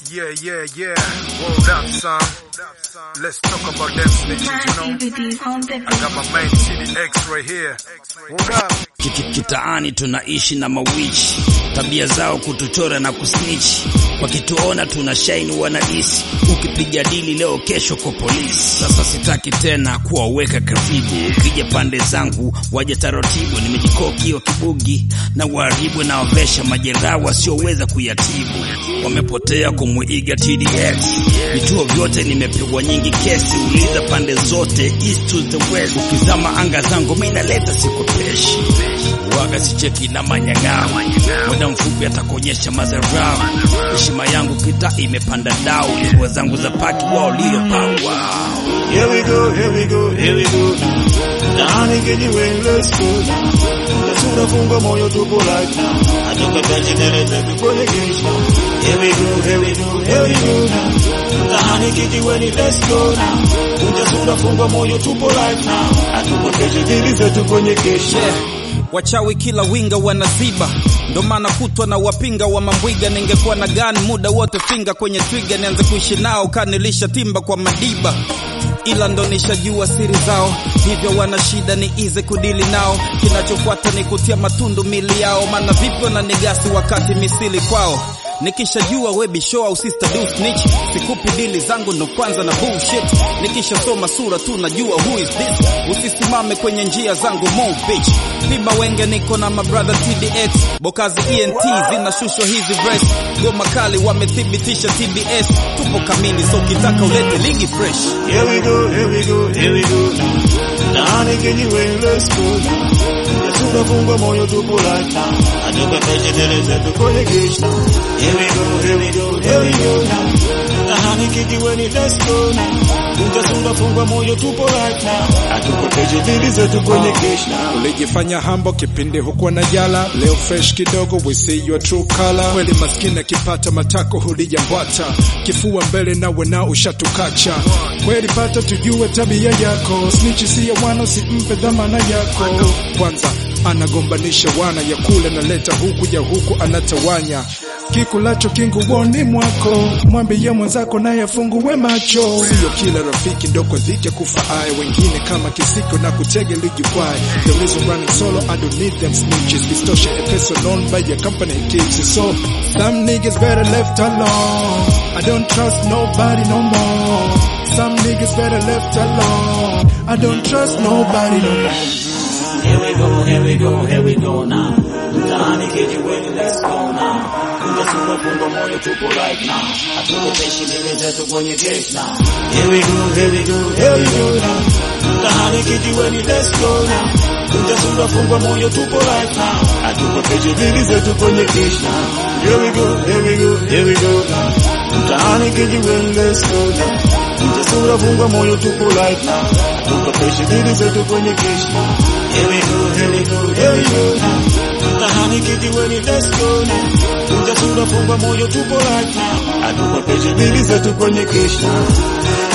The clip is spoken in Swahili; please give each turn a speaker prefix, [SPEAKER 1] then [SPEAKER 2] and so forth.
[SPEAKER 1] Yeah, yeah, yeah. Word up, son. Let's talk about them snitches, you know. I got my main TDX right here. Word up.
[SPEAKER 2] Kiki- Kitaani tunaishi na mawichi, tabia zao kutuchora na kusnichi. Wakituona tuna shaini wanahisi, ukipiga dili leo kesho kwa polisi. Sasa sitaki tena kuwaweka karibu, ukija pande zangu waje taratibu. Nimejikoki wa kibugi na waharibu na wavesha majeraha wasioweza kuyatibu, wamepotea kumwiga TDX. Vituo vyote nimepigwa nyingi kesi, uliza pande zote east to the west. Ukizama anga zangu mimi naleta sikopeshi waga sicheki na manyang'ao, muda mfupi atakuonyesha madharau. Heshima yangu kita imepanda dau, nguo zangu za paki wao lio power.
[SPEAKER 3] Here we go, here we go, here we go now. Ndani kijiweni, let's go now. Tunafungwa moyo tupo like now. Atoka tajineleza kwenye gate now. Here we go, here we go, here we go now. Ndani kijiweni, let's go now. Tunafungwa moyo tupo like now. Atoka tajineleza kwenye gate now.
[SPEAKER 4] Yeah. Wachawi kila winga wanaziba, ndo maana kutwa na wapinga wa mambwiga. Ningekuwa na gani muda wote finga kwenye twiga, nianze kuishi nao kanilisha timba kwa madiba, ila ndo nishajua siri zao, hivyo wana shida ni ize kudili nao. Kinachofuata ni kutia matundu mili yao, maana vipi wananigasi wakati misili kwao Nikishajua we bisho au sister do snitch, sikupi dili zangu ndo kwanza na bullshit. Nikishasoma sura tu najua who is this. Usisimame kwenye njia zangu move bitch. Piba wenge niko na my brother TDX, Bokazi ENT zinashushwa hizi verse. Goma kali wamethibitisha TBS, tupo kamili so ukitaka ulete ligi fresh.
[SPEAKER 3] Here we go, here we go, here we go now. Ndani kijiweni, let's go now. Tunafungwa moyo tupo like now. Atoka tajineleza kwenye gate now. Here we go, here we go, here we go now. Ndani kijiweni, let's go now. Tunafungwa moyo tupo like now. Atoka tajineleza kwenye gate now.
[SPEAKER 5] Ulijifanya hambo kipindi hukuwa na jala, leo fresh kidogo, we see your true color. Kweli maskini akipata matako hulijambwata, kifua mbele nawe nao ushatukacha. Kweli pata tujue tabia yako, snitch si ya wana, usimpe dhamana yako. Kwanza anagombanisha wana ya kule, naleta huku ya huku anatawanya kikulacho kinguoni mwako, mwambie mwenzako naye afungue macho. Sio kila rafiki ndoko dhike kufa aye, wengine kama kisiko na kutege lijikwae. The reason running solo, I don't need them snitches. Istoshe a person known by your company it keeps it so. Some niggas better left alone. I don't trust nobody no more. Some niggas better left alone. I don't trust nobody no more.
[SPEAKER 3] Here we go, here we go, here we go now. Ndani kijiweni, let's go now. Tunafungwa fungo moyo tupo right now. Hatukopeshi mbele zetu kwenye gate now. Here we go, here we go, here we go now. Ndani kijiweni, let's go now. Tunafungwa fungo moyo tupo right now. Hatukopeshi mbele zetu kwenye gate now. Here we go, here we go, here we go now. Ndani kijiweni, let's go now. Tunafungwa fungo moyo tupo right now. Hatukopeshi mbele zetu kwenye gate now. Here we go, here we go, here we go now. Ndani kijiweni, let's go now. Tunafungwa moyo tupo right now. Hatukopeshi mbele zetu kwenye gate now.